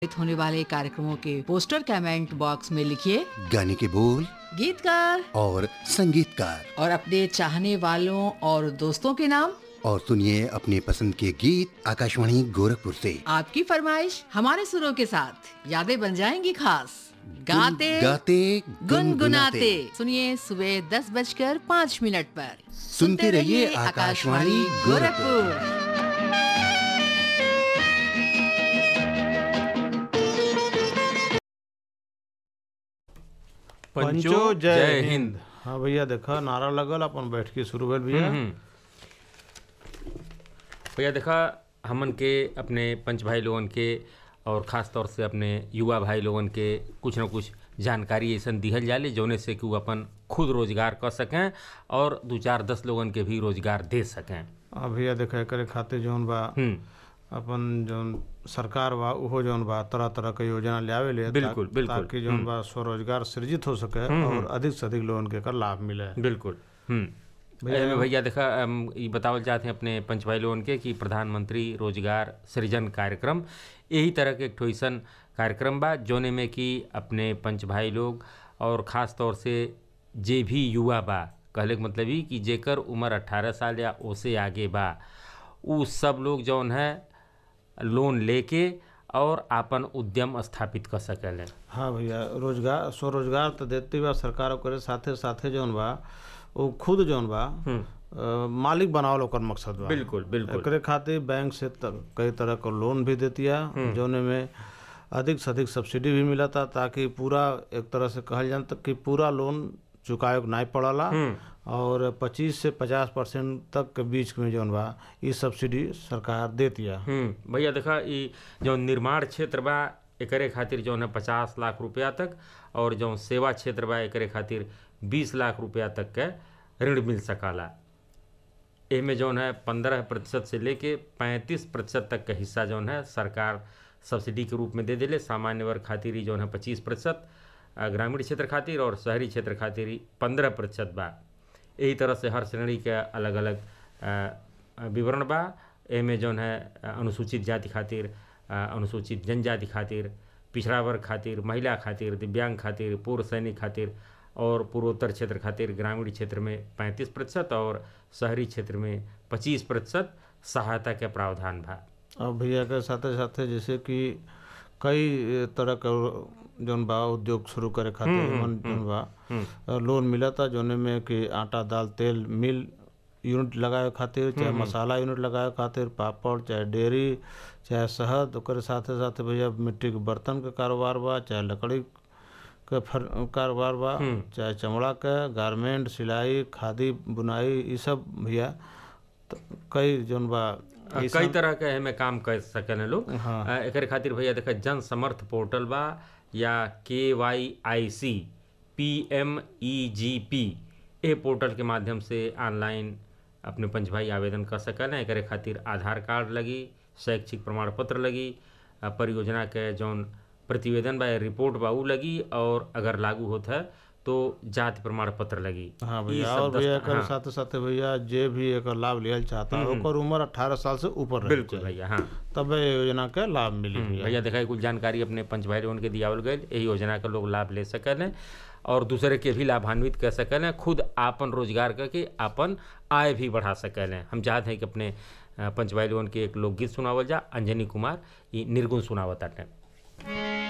होने वाले कार्यक्रमों के पोस्टर कमेंट बॉक्स में लिखिए गाने के बोल गीतकार और संगीतकार और अपने चाहने वालों और दोस्तों के नाम और सुनिए अपने पसंद के गीत आकाशवाणी गोरखपुर से आपकी फरमाइश हमारे सुरों के साथ यादें बन जाएंगी खास गाते गाते गुनगुनाते सुनिए सुबह दस बजकर पाँच मिनट पर सुनते रहिए आकाशवाणी गोरखपुर पंचो जय हिंद हाँ भैया देखा नारा लगल अपन बैठ के शुरू भेल भैया भैया देखा हमन के अपने पंच भाई लोगन के और ख़ास तौर से अपने युवा भाई लोगन के कुछ न कुछ जानकारी ऐसा दिहल जाले जौने से कि वो अपन खुद रोजगार कर सकें और दो चार दस लोगन के भी रोजगार दे सकें हाँ भैया देखा एकरे खातिर जौन बा हम्म अपन जौन सरकार बा उहो जौन बा तरह तरह के योजना लियावे ले बिल्कुल, ता- बिल्कुल। ताकि जौन बा स्वरोजगार सृजित हो सके और अधिक से अधिक लोगन के एकर लाभ मिले बिल्कुल हम्म भैया भैया देखा हम ई बतावल चाहते हैं अपने पंच भाई लोगन के कि प्रधानमंत्री रोजगार सृजन कार्यक्रम यही तरह के एक ठो अइसन कार्यक्रम बा जोने में कि अपने पंच भाई लोग और ख़ास तौर से जे भी युवा बा कहले के मतलब ई कि जेकर उम्र 18 साल या ओसे आगे बा उ सब लोग जौन है लोन लेके और आपन उद्यम स्थापित कर सकेले हाँ भैया रोजगार स्वरोजगार तो देती बा सरकार करे साथे साथे जौन बा वो खुद जौन बा अ, मालिक बनावल ओकर मकसद बा बिल्कुल बिल्कुल एकरे खातिर बैंक से त, कई तरह का लोन भी देतिया जौने में अधिक से अधिक सब्सिडी भी मिलता ताकि पूरा एक तरह से कहल जाए तक कि पूरा लोन चुकाए के नहीं पड़ला और 25 से 50 परसेंट तक के बीच में जौन बा ई सब्सिडी सरकार देतिया हम्म भैया देखा ई जो निर्माण क्षेत्र बा एकरे खातिर जौन है पचास लाख रुपया तक और जो सेवा क्षेत्र बा एकरे खातिर बीस लाख रुपया तक के ऋण मिल सकाला एमे जौन है पंद्रह प्रतिशत से लेके पैंतीस प्रतिशत तक का हिस्सा जौन है सरकार सब्सिडी के रूप में दे देले सामान्य वर्ग खातिर ही जौन है पच्चीस प्रतिशत आ, ग्रामीण क्षेत्र खातिर और शहरी क्षेत्र खातिर ही पंद्रह प्रतिशत बा यही तरह से हर श्रेणी के अलग अलग विवरण बा एमे जौन है अ, अनुसूचित जाति खातिर अ, अनुसूचित जनजाति खातिर पिछड़ा वर्ग खातिर महिला खातिर दिव्यांग खातिर पूर्व सैनिक खातिर और पूर्वोत्तर क्षेत्र खातिर ग्रामीण क्षेत्र में पैंतीस प्रतिशत और शहरी क्षेत्र में पच्चीस प्रतिशत सहायता के प्रावधान बा और भैया के साथे साथे जैसे कि कई तरह का जौन बा उद्योग शुरू करे खातिर एमन जौन बा लोन मिलता जौने में कि आटा दाल तेल मिल यूनिट लगावे खातिर चाहे मसाला यूनिट लगावे खातिर पापड़ चाहे डेयरी चाहे शहद ओकर साथे साथे भैया मिट्टी के बर्तन के कारोबार बा चाहे लकड़ी के फर कारोबार बा चाहे चमड़ा के गारमेंट सिलाई खादी बुनाई ई सब भैया त- कई जौन बा ई कई तरह के एमे काम कर सकें लोग हाँ। अ, एकरे खातिर भैया देखा जन समर्थ पोर्टल बा या के why I C P M E G P A portal के माध्यम से ऑनलाइन अपने पंच भाई आवेदन कर सकें एकरे खातिर आधार कार्ड लगी शैक्षिक प्रमाण पत्र लगी अ, परियोजना के जौन प्रतिवेदन बा या रिपोर्ट बा उ लगी और अगर लागू होता है तो जाति प्रमाण पत्र लगी हाँ ई भैया सब और भैया दस्त- एकर हाँ, साथे साथे भैया जे भी एकर लाभ लियल चाहता ओकर उम्र 18 साल से ऊपर रहे बिल्कुल भैया हाँ तब ए योजना के लाभ मिली भैया भैया देखा कुछ जानकारी अपने पंच भाई लोगन के दियावल गए यही योजना का लोग लाभ ले सकल और दूसरे के भी लाभान्वित कर सकल खुद आपन रोजगार करके आपन आय भी बढ़ा सकल हम चाहते हैं कि अपने अ, पंच भाई लोगन के एक लोकगीत सुनावल जा अंजनी कुमार ये निर्गुण सुनावत आटे